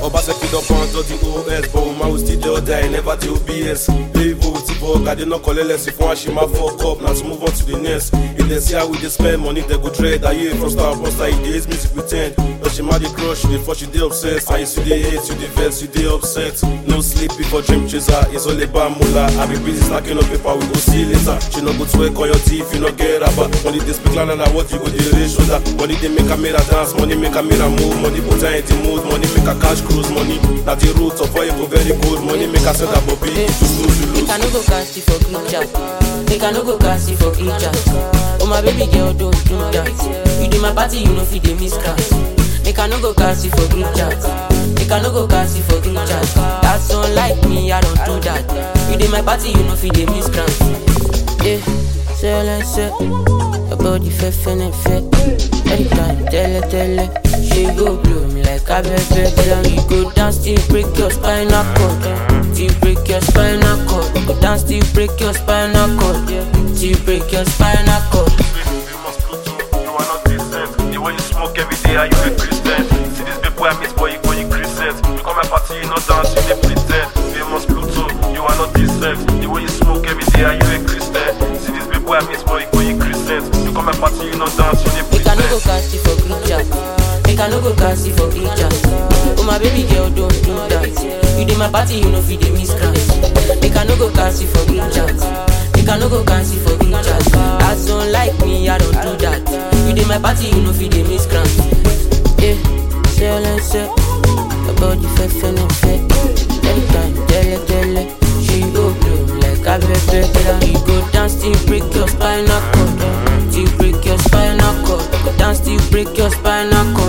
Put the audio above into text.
Obaseki don pound all the OS but woman we still dey order I never dey OBS Levo ti bọ̀ ọ̀gá dey no collect lesson fún àṣìmá fuck up na to move on to the next If dem see how we dey spend money dem go dread ayé frosta frosta e dey hate music with ten Lọ́ṣẹ̀má dey crush you dey force you dey obsessed and you still dey hate you dey vex you dey upset No sleep before dream chaser it's all about moolah I be busy stacking up paper we go see later She no go twerk on your teeth you no get raba Money dey speak louder than what you go dey raise shoulder Money dey make Amira dance money make Amira move money put her in the mood money make her cash cruise money na the root of why you go very good money make her send her bobby you lose you lose. Make I no go cast it for group chat. Make I no go cast it for group chat. Oh my baby girl, don't do that. You do my party, you know fit dey miss class. Make I no go cast it for group chat. Make I no go cast it for group chat. That's unlike me, I don't do that. You do my party, you know fit dey miss class. Yeah, say like say. Your body fair, finna fair. Anytime, tell her, tell her. She go blow me like a baby. Then you go dance till break your spinal cord. Till break your spinal cord. Go dance till break your spinal cord. Till break your spinal cord. You must Pluto, you are not decent. The way you smoke every day, are you a Christian? See this baby I miss boy, you go you Christian. You come my party, you not dance, you dey pretend. Famous Pluto, you are not decent. The way you smoke every day, are you a Christian? See this baby I miss boy, you go you Christian. You come my party, you not dance, you dey Make I no go pretend. cast it for group chat. Make I no go cast it for group chat. Oh my baby girl, don't do that. You dey my party, you know fit dey miss class. Make I no go cast it for group chat. Make I no go cast it for group chat. As don't like me, I don't do that. You dey my party, you know fit dey miss class. Yeah, say all I say. Your body fair, finna fair. Anytime, tell her, tell her. She go blow me like a baby. Then you go dance till break your spinal cord. Till break your spinal cord. Go dance till break your spinal cord.